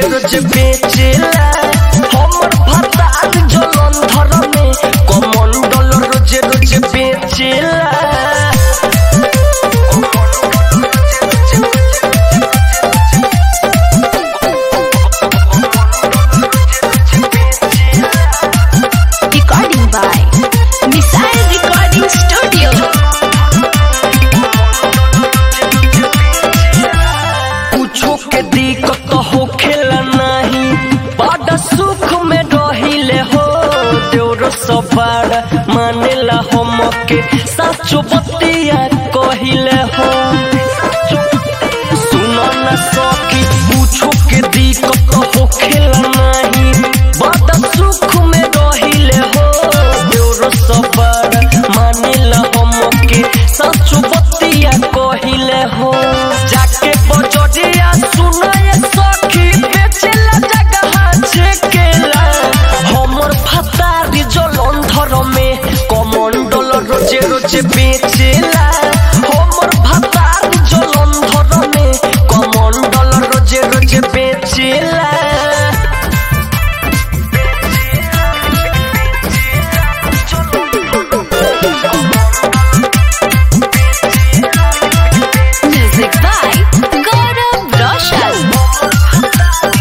रोज बेचेला हमर भतार जलंधर में कमंडल रोज रोज बेचेला Recording by Missile Recording Studio. कुछो के दिक्कत हो खेला नहीं बड़ा सुख में रहिले हो देवर सवार मानेला हम के साचो बतिया कहिले हो सुनो न सकी कुछो के दिक्कत हो खेला नहीं बड़ा सुख में रहिले हो देवर सवार मानेला हम के साचो बतिया कहिले हो जाके बजरिया सुनाए सखी बेचेला जगह छेकेला हमर फतारी जलंधर में कमंडल रोजे रोजे बेचेला हमर फतारी जलंधर में कमंडल रोजे रोजे बेचेला Music by Gaurav Roshan.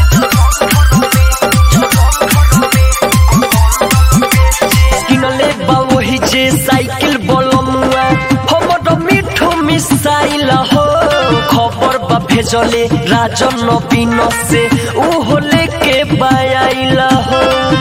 किनले बा वही जे साइकिल बलमुआ हमर मिठो मिसाइल हो खबर बा भेजले राजन नवीन से उहो लेके बायाइल हो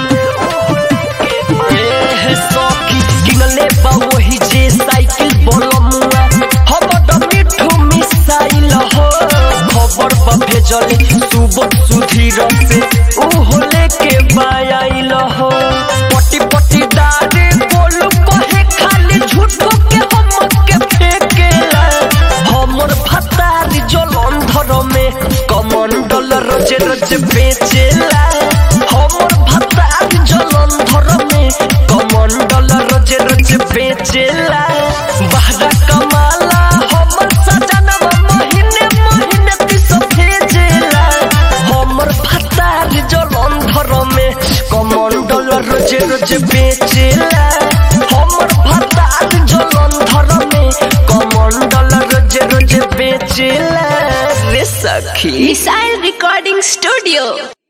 एह सखी किनले बा वही जे साइकिल बलमुआ हमर मिठो मिसाइल हो खबर बा भेजले सुबह सुधीर से उहो लेके बायाइल हो पटी पटी दारे बोलू कहे खाली झूठो के हम के फेकेला हमर भतारी जलंधर में कमंडल रोजे रोजे बेचेला हमर भतारी जलंधर में कमंडल रोजे रोजे बेचेला बहरा कमाला हमर सजनवा महीने महीने पिस भेजेला हमर भतारी जलंधर में कमंडल रोजे रोजे बेचेला हमर भतारी जलंधर में कमंडल रोजे रोजे बेचेला रे सखी Missile Recording Studio.